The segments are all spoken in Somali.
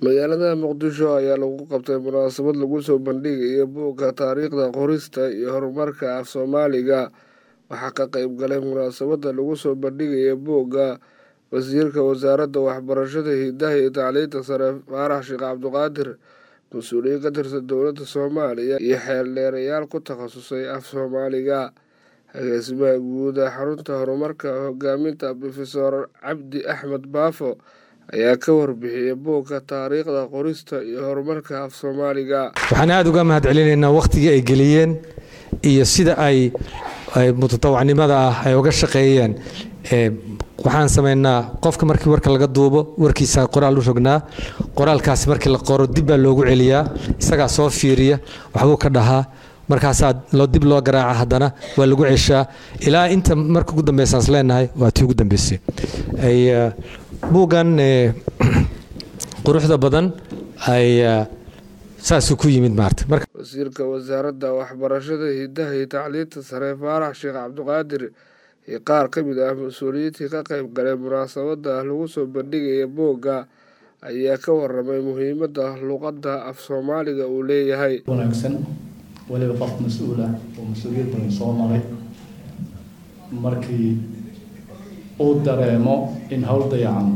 magaalada muqdisho ayaa lagu qabtay munaasabad lagu soo bandhigayo buugga taariikhda qorista iyo horumarka af soomaaliga waxaa ka qeyb galay munaasabada lagu soo bandhigaya buugga wasiirka wasaaradda waxbarashada hidaha iyo tacliinta sare faarax sheekh cabdiqaadir mas-uuliyiin ka tirsan dowladda soomaaliya iyo xeeldheerayaal ku takhasusay af soomaaliga agaasimaha guud ee xarunta horumarka hogaaminta brofesor cabdi axmed baafo ayaa ka warbixiyay buugga taariikhda qorista iyo horumarka af soomaaliga waxaan aada uga mahad celinaynaa wakhtigii ay geliyeen iyo sida ay mutatawacnimada ah ay uga shaqeeyeen waxaan samaynaa qofka markii warka laga duubo warkiisa qoraal u rognaa qoraalkaasi markii la qoro dib baa loogu celiyaa isagaa soo fiiriya waxbuu ka dhahaa markaasaa dib loo garaaca haddana waa lagu ceshaa ilaa inta marka ugu dambaysaas leenahay waa tii ugu dambeysay buuggan quruxda badan ay saasuu ku yimid maarta wasiirka wasaaradda waxbarashada hidaha iyo tacliinta sare faarax sheekh cabdiqaadir iyo qaar ka mid ah mas-uuliyiintii ka qeyb galay munaasabada lagu soo bandhigaya buugga ayaa ka waramay muhiimadda luqadda af soomaaliga uu leeyahay wanaagsan waliba qof mas-uul ah oo mas-uuliyad badan soo maray markii uu dareemo in howl dayacan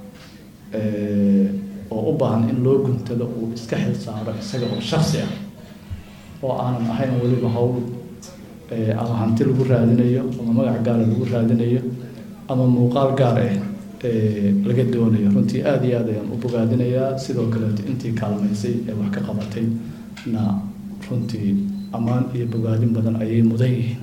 oo u baahan in loo guntado uu iska xil saaro isaga oo shaksi ah oo aanan ahayn weliba howl ama hanti lagu raadinayo ama magac gaara lagu raadinayo ama muuqaal gaar ah laga doonayo runtii aada iyo aad ayaan u bogaadinayaa sidoo kaleeto intii kaalmaysay ee wax ka qabatay na runtii ammaan iyo bogaadin badan ayay mudan yihiin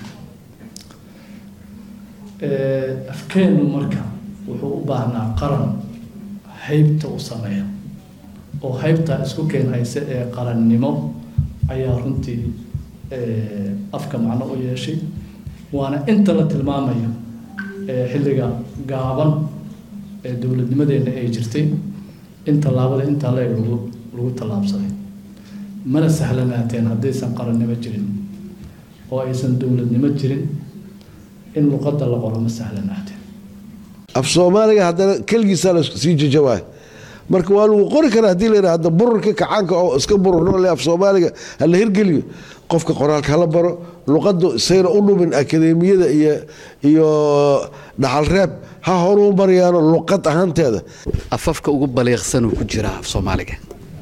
afkeennu marka wuxuu u baahnaa qaran haybta u sameeya oo haybtaa isku keenhaysa ee qarannimo ayaa runtii afka macno u yeeshay waana inta la tilmaamayo xilliga gaaban ee dowladnimadeenna ay jirtay in tallaabada intaa leeg lagu lagu tallaabsaday mana sahlanaateen haddaysan qarannimo jirin oo aysan dowladnimo jirin in luqadda la qoro ma sahlanaateen af soomaaliga haddana keligiisaa lasii jajawaay marka waa lagu qori karaa hadii la yidhahda bururka kacaanka oo iska bururnoo le af soomaaliga ha la hirgeliyo qofka qoraalka hala baro luqaddu sayna u dhumin akadeemiyada iyo iyo dhaxalreeb ha horuu maryaano luqad ahaanteeda afafka ugu baliiqsanuu ku jiraa af soomaaliga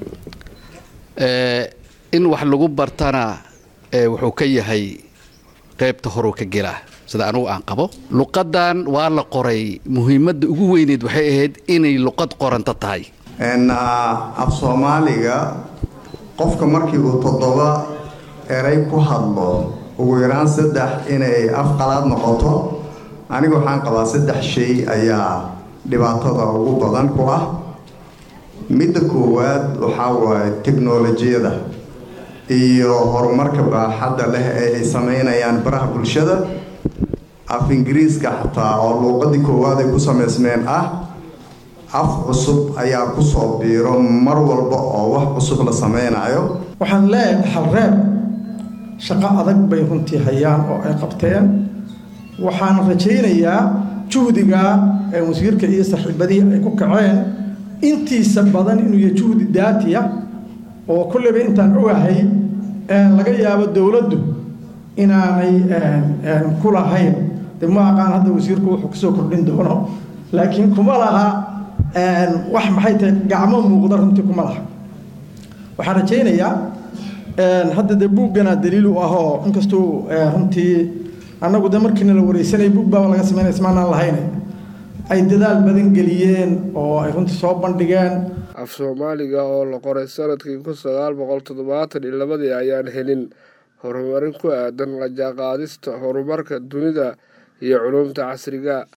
in wax lagu bartana wuxuu ka yahay qeybta horuu ka gelaa sida anugu aan qabo luqadan waa la qoray muhiimadda ugu weyneed waxay ahayd inay luqad qoranto tahay af soomaaliga qofka markii uu toddoba eray ku hadlo ugu yaraan saddex inay af qalaad noqoto aniga waxaan qabaa saddex shay ayaa dhibaatada ugu badan ku ah midda koowaad waxaa waaye teknolojiyada iyo horumarka baaxadda leh ee ay sameynayaan baraha bulshada af ingiriiska xataa oo luuqadii koowaad ay ku samaysmeen ah af cusub ayaa kusoo biiro mar walba oo wax cusub la sameynayo waxaan leeyahay dhaxalreeb shaqo adag bay runtii hayaan oo ay qabteen waxaan rajaynayaa juhdiga ee wasiirka iyo saaxiibadii ay ku kaceen intiisa badan inuu yahay juhdi daatiya oo kulleyba intaan ogahay laga yaabo dowladdu inaanay ku lahayn de ma aqaan hadda wasiirku wuxuu kusoo kordhin doono laakiin kuma laha wax maxay tahay gacmo muuqda runtii kuma laha waxaan rajaynayaa hadda dee buuggana daliil u ahoo inkastuu runtii annagu de markiina la wareysanaya buug baaba laga sameynaya ismaanaan lahayn ay dadaal badan geliyeen oo ay runtii soo bandhigeen af soomaaliga oo la qoray sanadkii kun sagaal boqol toddobaatan iyo labadii ayaan helin horumarin ku aadan la jaanqaadista horumarka dunida iyo culumta casriga